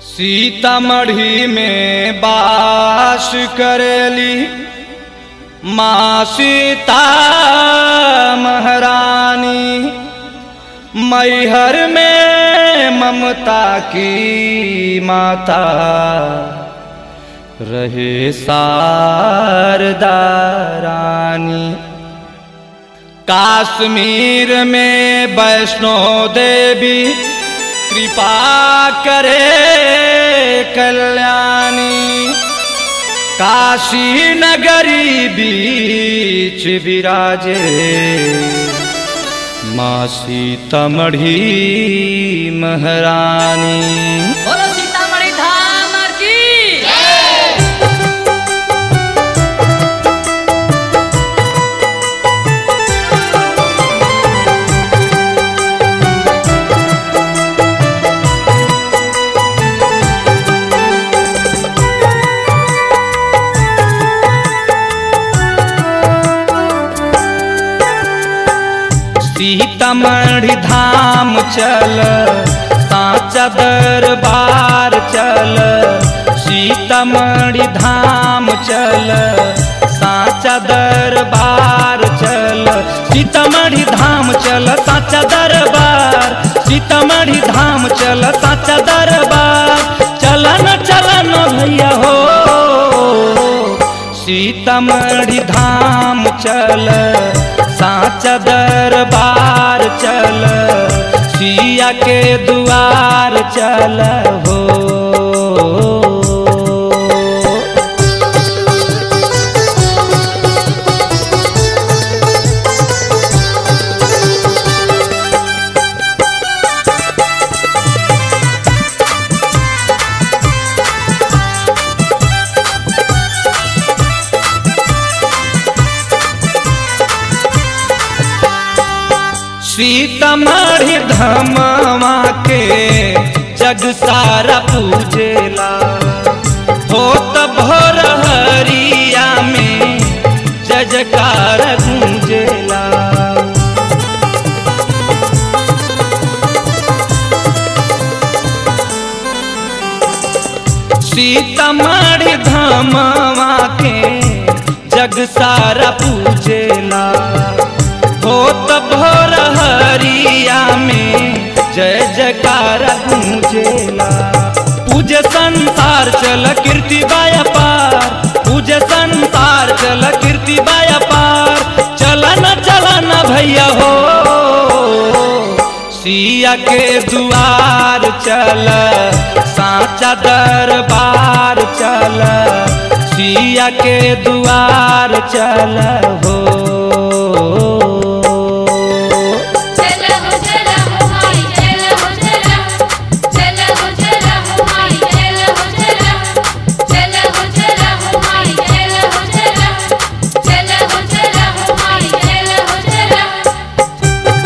सीतामढ़ी में बास करेली माँ सीता महारानी मैहर में ममता की माता रहे शारदा रानी काश्मीर में वैष्णो देवी कृपा करे कल्याणी काशी नगरी बीच विराजे माँ सीतामढ़ी महारानी बोलो सीतामढ़ी धाम की सीतामढ़ी धाम चल साचा दरबार चल सीतामढ़ी धाम चल साचा दरबार चल सीतामढ़ी धाम चल साचा दरबार सीतामढ़ी धाम चल साचा दरबार चलन चलन भैया हो सीतामढ़ी धाम चल साचा दरबार चल सिया के दुआर चल हो सीतामढ़ी धमवा के जग सारा पूजेला हो त भोर हरिया में जय जयकार गूंजेला सीतामढ़ी धमवा के जग सारा पूजेला हो त भोर हरिया में जय जयकार गूंजेला पूज संसार चल कीर्ति बाया पार पूज संसार चल कीर्ति बाया पार चलन चलन भैया हो सिया के दुआर चल साचा दरबार चल सिया के दुआर चल हो चल हो चल हो माई चल हो चल चल हो चल हो माई चल हो चल चल हो चल हो माई चल हो चल चल हो चल हो माई चल हो चल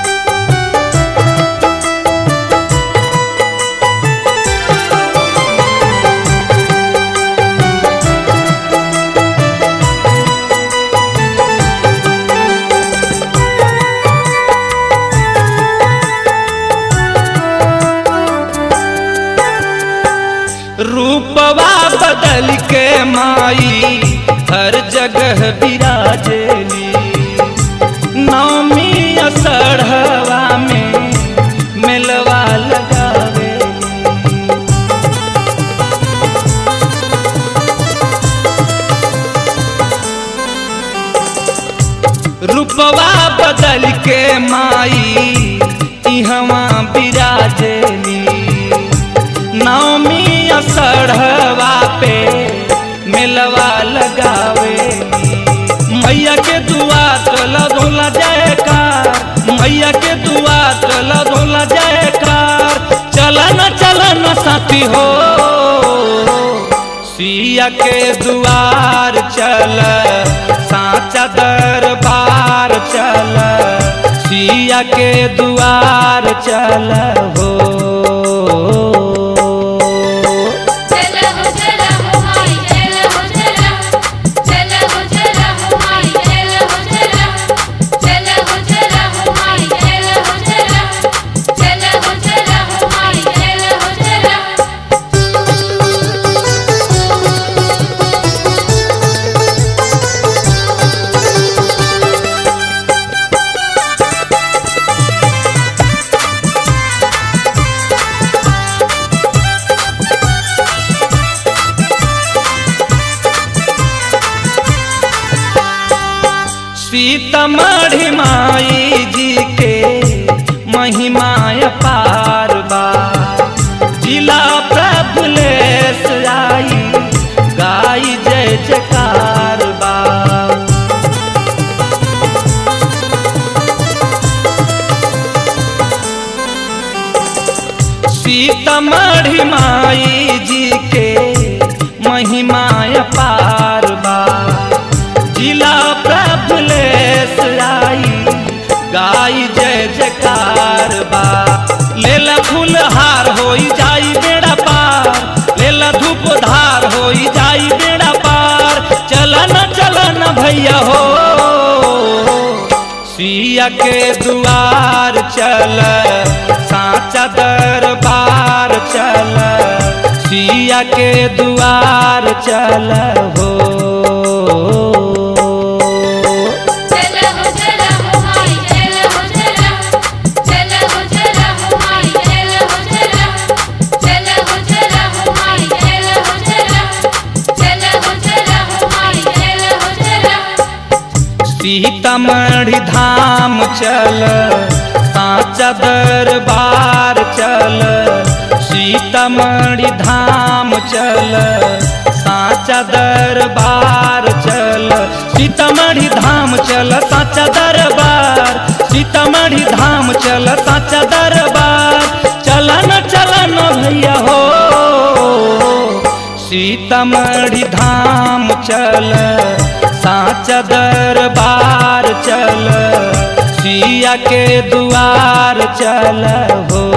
रूपवा बदल के माई हर जगह विराजेली नौमी असढ़वा में मिलवा लगावेली रूपवा बदल के माई इहवा विराजेली नवमी असढ़वा पे मिलवा लगावे मैया के दुआ चल धोला जयकार मैया के दुआ चल धोला जयकार चलन चलन साथी हो सिया के दुआर चल साचा दरबार चल सिया के दुआर चल हो चल हो चल हो माई चल हो चल चल हो चल हो माई चल हो चल चल हो चल हो माई चल हो चल चल हो चल हो माई चल हो चल सीतमढ़ी माई जी के महिमा पार बा जिला प्रभुलेश आई गाई जय जयकार बा सीतमढ़ी माई जी के महिमा पार बा जिला प्रभुलेश आई गाई जय जयकार बा लेला फूल हार होई जाई बेड़ा पार लेला धूप धार होई जाई बेड़ा पार चलन चलन भैया हो सिया के दुआर चल साचा दरबार चल सिया के दुआर चल हो चल हो चल हो माई चल हो चल चल हो चल हो माई चल हो चल चल हो चल हो माई चल हो चल चल हो चल हो माई चल हो चल सीतामढ़ी धाम चल साचा दरबार चल सीतामढ़ी धाम चल साचा दरबार चल सीतामढ़ी धाम चल साचा दरबार सीतामढ़ी धाम चल साचा दरबार चलन चलन भैया हो सीतामढ़ी धाम चल साचा दरबार चल सिया के दुआर चल हो